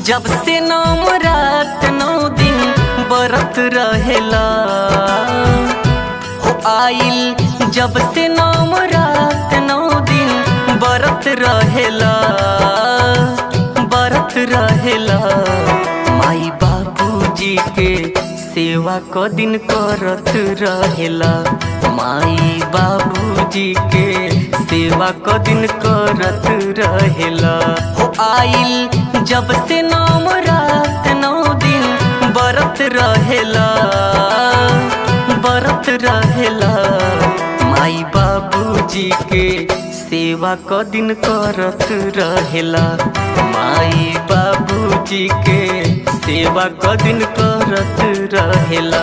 जब से नौ रात नौ दिन बरत रहेला हो आइल जब से नौ रात नौ दिन बरत रहेला बरत रहेला माई बाबूजी के सेवा क दिन करत रहेला माई बाबूजी के सेवा क दिन करत रहेला हो आइल जब से नौ रात नौ दिन बरत रहेला बरत रहेला माई बाबूजी के सेवा क दिन करत रहेला माई बाबूजी के सेवा क दिन करत रहेला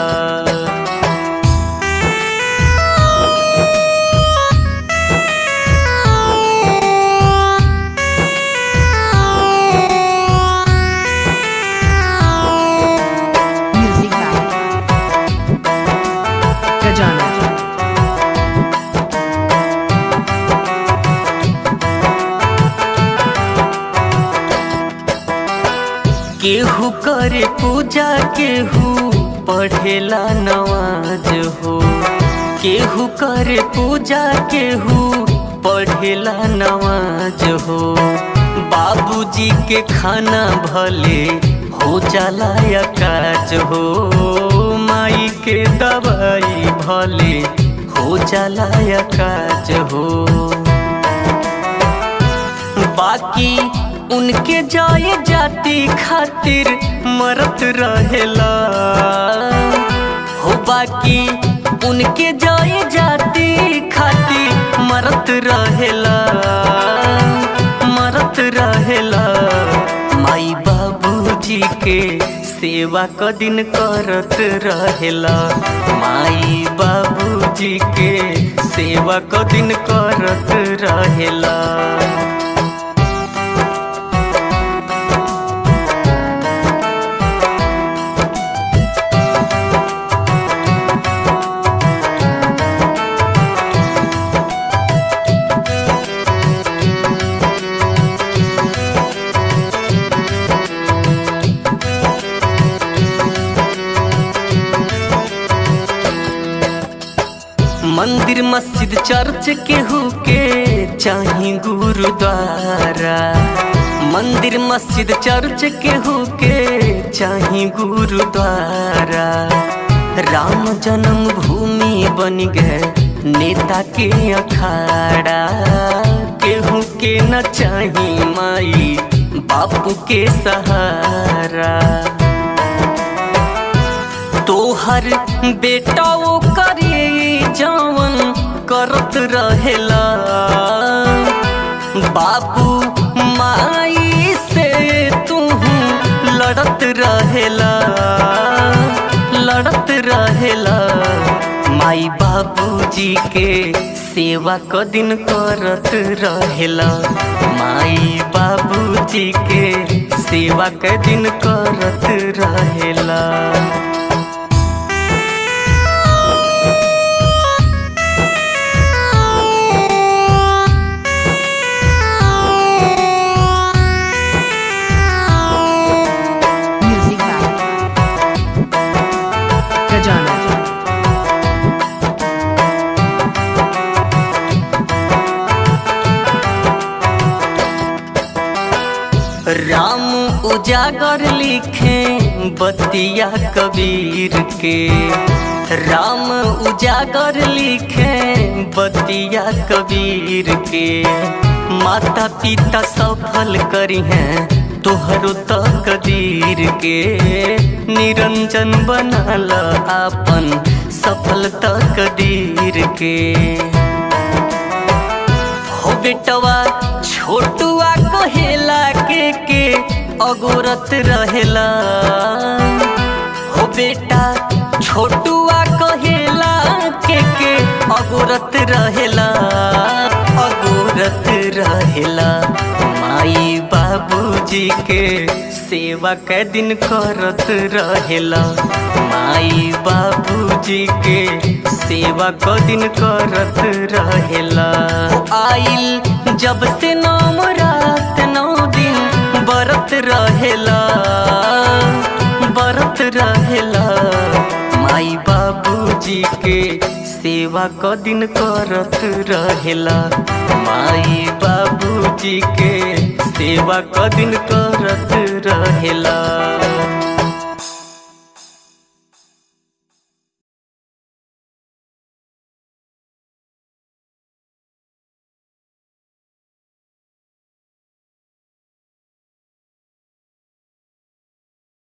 Music by Gajana. केहू करे पूजा केहू पढ़ेला नवाज हो केहू करे पूजा केहू पढ़ेला नवाज हो बाबूजी के खाना भले हो जाला या काज हो माई के दवाई भले हो जाला या काज हो बाकी उनके जाए जाति खातिर मरत रहेला हो बाकी उनके जाए जाति खातिर मरत रहेला मरत रहेला माई बाबूजी के सेवा क दिन करत रहेला माई बाबूजी के सेवा क दिन करत रहेला मंदिर मस्जिद चर्च केहू के चाही गुरुद्वारा मंदिर मस्जिद चर्च केहू के चाही गुरुद्वारा राम जन्म भूमि बन गए नेता के अखाड़ा केहू के न चाही माई बापू के सहारा तोहर बेटा वो करे जवन करत रहेला बाबू माई से तू लड़त रहेला लड़त रहेला माई बाबूजी के सेवा क दिन करत रहेला माई बाबूजी के सेवा क दिन करत रहेला Music by Gajana. राम उजागर लिखे बतिया कबीर के राम उजागर लिखे बतिया कबीर के माता पिता सफल करी हैं तोहरो तकदीर के निरंजन बनल आपन सफल तकदीर के हो बेटवा छोटुआ कहेला के के अगोरत रहेला हो बेटा छोटुआ कहेला के के अगोरत रहेला अगोरत रहेला माई बाबूजी के सेवा कै दिन करत रहेला माई बाबूजी के सेवा क दिन करत रहेला हो आइल जब से नौ रात नौ दिन बरत बरत रहेला बरत रहेला माई बाबूजी के सेवा क दिन करत रहेला माई बाबूजी के सेवा क दिन करत रहेला